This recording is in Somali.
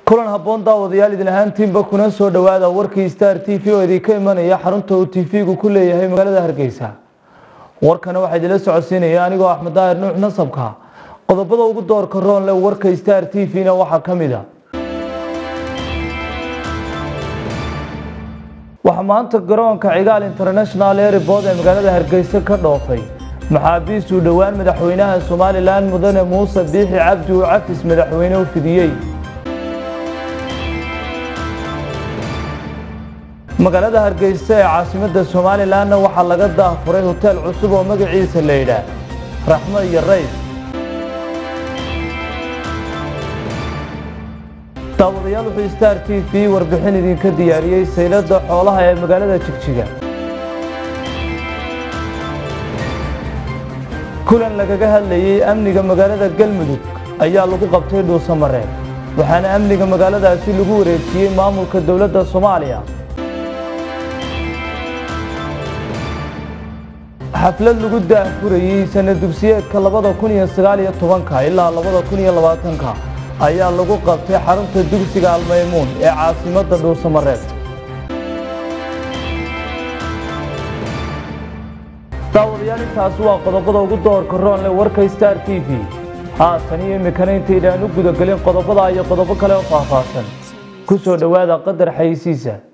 kulan habboon daawadayaal idin ahaantiinba kuna soo dhowaada warkii star t v oo idinka imanaya xarunta uu t v-gu ku leeyahay magaalada hargeysa warkana waxaa idinla socodsiinaya anigoo axmed daahir nuux nasabka qodobada ugu doorka roon leh warka star t v-na waxaa ka mid a waxaa maanta garoonka cigaal international airport ee magaalada hargeysa ka dhoofay maxaabiist uu dhowaan madaxweynaha somalilan mudane muuse biixi cabdi uu cafis madaxweyne u fidiyey magaalada hargeysa ee caasimada somalilanna waxaa laga daahfuray hoteel cusub oo magaciisa la yidhaah raxmo iyo rays daawadayaal wuxuu star t v warbixin idinka diyaariyey saylada xoolaha ee magaalada jigjiga kulan lagaga hadlayey amniga magaalada galmudug ayaa lagu qabtay dhuusamareeb waxaana amniga magaaladaasi lagu wareejiyey maamulka dowladda soomaaliya xaflad lagu daahfurayey sana dugsiyeedka labada kun iyo sagaal iyo tobanka ilaa labada kun iyo labaatanka ayaa lagu qabtay xarunta dugsiga almaymuun ee caasimadda dhuusamareeb daawadayaal intaasi waa qodobada ugu doorka roonle warka star t v haatan iyo imikana intaydaan u gudagelin qodobada iyo qodobo kale oo faahfaahsan ku soo dhowaada qadar xayisiisa